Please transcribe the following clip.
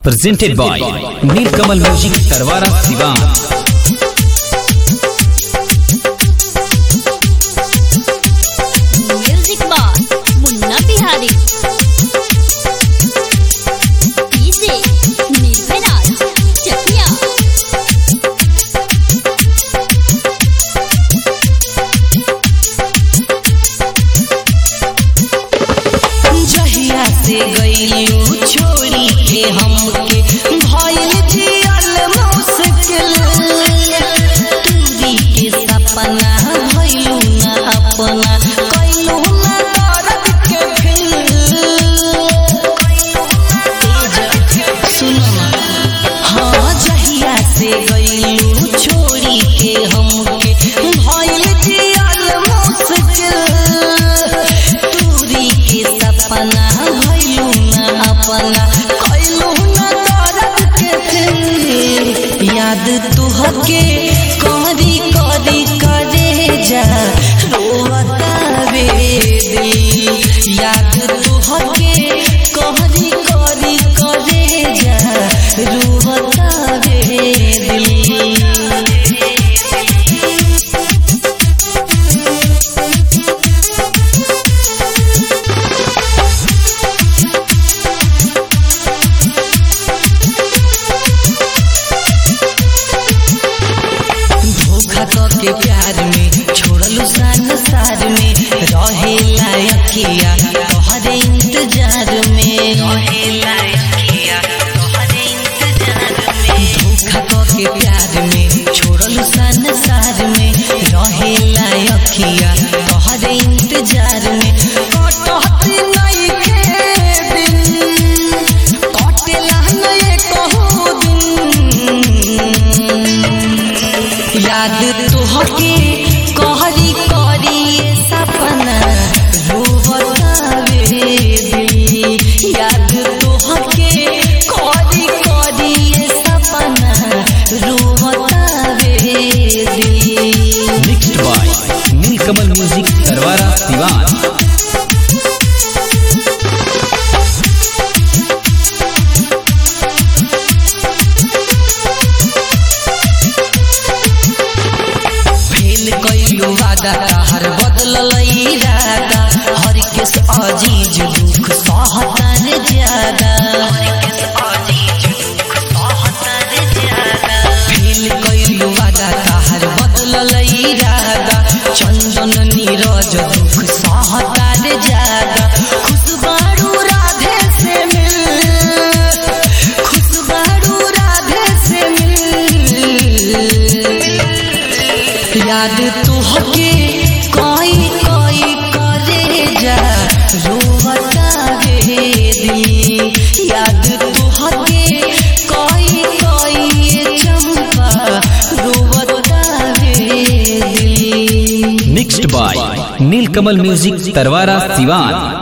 presented by Nilkamal Music Tarwara Sivan. Music boss Munna Bihari DJ Nirbhayraj Chakiya जहिया से गईलू छोड़ी के हमके भइल जियल मुश्किल दूरी के सपना भइलू ना अपना कइलू ना दर्द के फिल सुनो ना हाँ जहिया से गईलू छोड़ी के हमके भइल जियल मुश्किल दूरी के सपना भइलू ना अपना कइलू ना दर्द के फिर याद तुहके करी करी करे जा रोवता वे दिल याद तुहके करी करी करे जा रोवता वे दिल धोखा के प्यार में छोड़लू संसार में रहे लायकिया तोहरे इंतजार में रहे लायकिया तोहरे इंतजार में धोखा के प्यार में छोड़लू संसार में रहे लायकिया तोहरे इंतजार में कटत नहीं के दिन कटेला नहीं कहू दिन याद तुहके कहरी करी ये सपना रोवतावे दिल याद तुहके कहरी करी ये सपना रोवतावे दिल Mixed by Nilkamal Music Tarwara Sivan. Fail कइलू वादा हर बदलल इरादा हर केस अजीज दुख सहतन ज्यादा फेल कइलू वादा हर बदलल इरादा चंदन नीरज दुख सहतार ज्यादा खुशबारू राधे से मिल खुशबारू राधे से मिल याद तुहके कोई कोई करे जा रोवता वे दिल याद तुहके कोई कोई ये चंपा रोवता वे दिल Mixed by Nilkamal Music Tarwara Sivan.